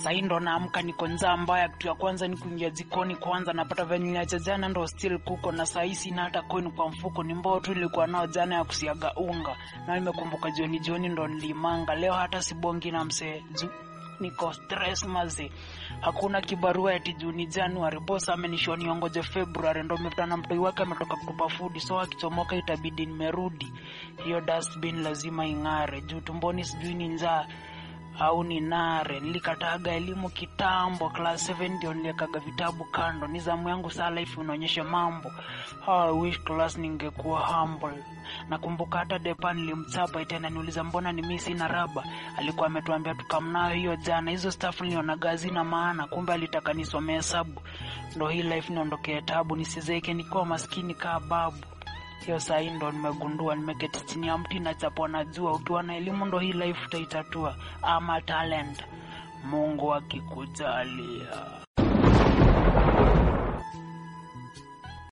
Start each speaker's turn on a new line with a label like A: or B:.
A: sahii ndo naamka niko njaa mbaya kitu ya kwanza ni kuingia jikoni kwanza napata venye niliacha jana ndo still kuko na sahii sina hata coin kwa mfuko ni mbao tu ilikuwa nao jana ya kusiaga unga na nimekumbuka jioni jioni ndo nilimanga leo hata sibongi na msee juu niko stress mazi hakuna kibarua eti juni januari bos amenishua niongoje februari ndo mekutana mtoi wake ametoka kutupa fudi so akichomoka itabidi nimerudi hiyo dustbin lazima ing'are juu tumboni sijui ni njaa au ni nare nilikataga elimu kitambo class 7 ndio niliekaga vitabu kando ni zamu yangu saa life unaonyesha mambo How I wish class ningekuwa humble nakumbuka hata depa nilimchapa tena niuliza mbona ni mimi sina raba alikuwa ametuambia tukamnayo hiyo jana hizo staff nilionaga hazina maana kumbe alitaka nisomee hesabu ndo hii life niondokee tabu nisizeke nikiwa maskini kaa babu hiyo sahii ndo nimegundua nimeketi chini ya mti na chapwa na jua ukiwa na elimu ndo hii life utaitatua ama talent mungu akikujalia